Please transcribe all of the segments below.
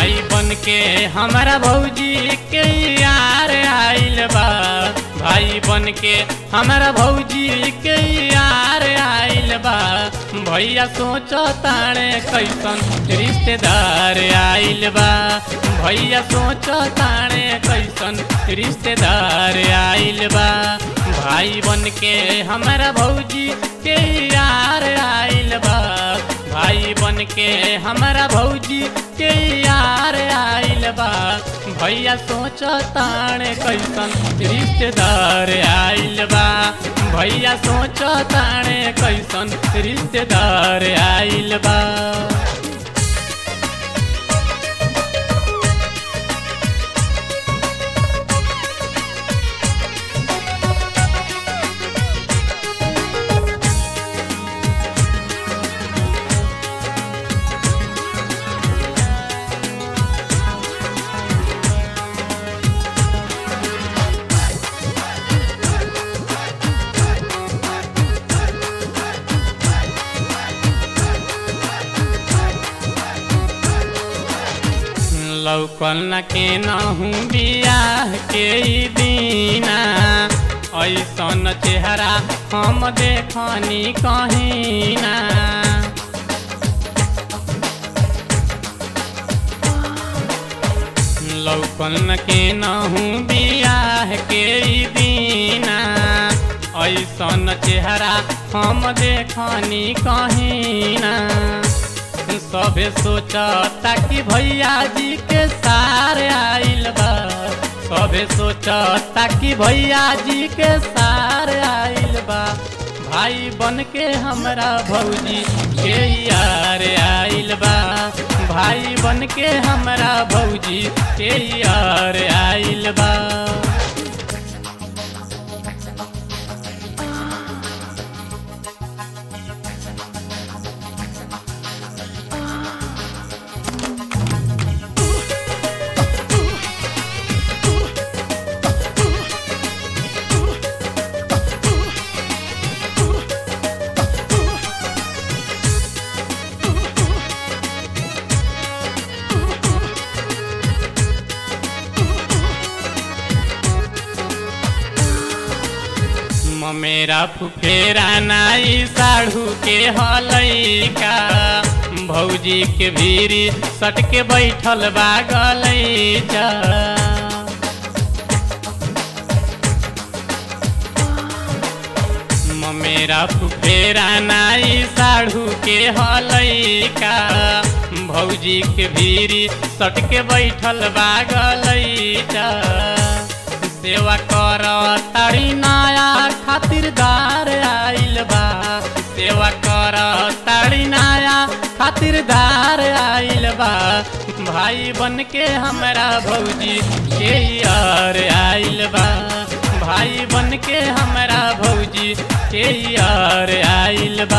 भाई बन के हमारा भौजी के यार आइल बा भाई बन के हमारा भौजी के यार आइल बा भैया सोचो ताणे कैसन रिश्तेदार आइल बा भैया सोचो ताणे कैसन रिश्तेदार आइल बा भाई बन के हमारा भौजी के यार आइल बा भाई बन के हमारा भौजी के यार आइल बा भैया सोच ताणे कैसन रिश्तेदार आइल बा भैया सोच ताणे कैसन रिश्तेदार आइल बा लौकल न के नहूँ बियाह के ई दीना ऐसन चेहरा हम देखनी कहीं ना लौकल न के नहूँ बियाह के ई दीना ऐसन चेहरा हम देखनी कहीं ना सभे सोचता कि भैया जी के सार आइल बा सभे सोचता कि भैया जी के सार आइल बा भाई बन के हमरा भौजी के यार आइल बा भाई बन के हमरा भौजी के यार आइल बा मेरा फुफेरा नाई साढ़ू के हलैका भौजी के भीरी सट के बैठल बा गलैचा मेरा फुफेरा नाई साढ़ू के हलैका भौजी के भीरी सट के बैठल बा गलैचा सेवा कर तारी नया खातिरदार आइल बा सेवा कर तारी नया खातिरदार आइल बा भाई बन के हमरा भौजी के यार आइल बा भाई बन के हमरा भौजी के यार आइल बा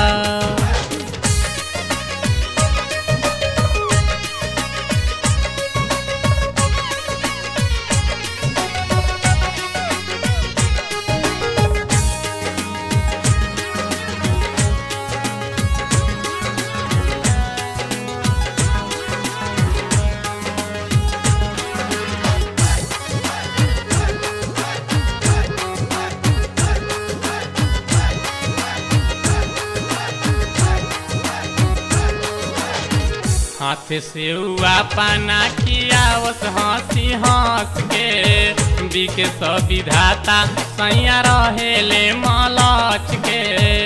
हाथ से हुआ पाना कियावस हंसी हंस के बिके सब विधाता सैया रहेले मलच के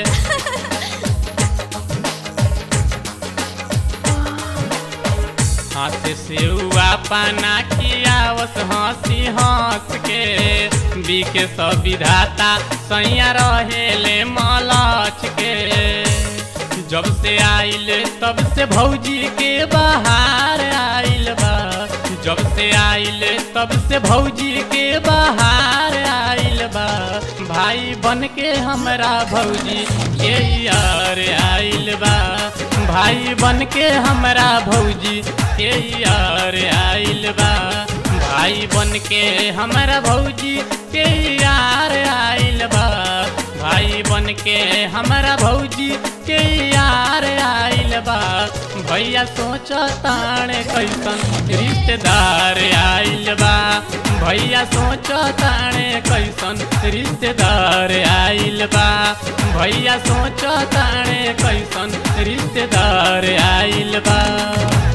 हाथ से हुआ पाना कियावस हंसी हंस के बिके सब विधाता सैया रहेले मलच के जब से आइल तब से भौजी के बाहर आइल बा जब से आइल तब से भौजी के बाहर आइल बा भाई बन के हमरा भौजी के यार आइल बा भाई बन के हमरा भौजी के यार आइल बा भाई बन के हमरा भौजी के यार आइल बा भाई बन के हमरा भौजी के यार आइल बा भैया सोच ताणे कैसन रिश्तेदार आइल बा भैया सोच ताणे कैसन रिश्तेदार आइल बा भैया सोच ताणे कैसन रिश्तेदार आइल बा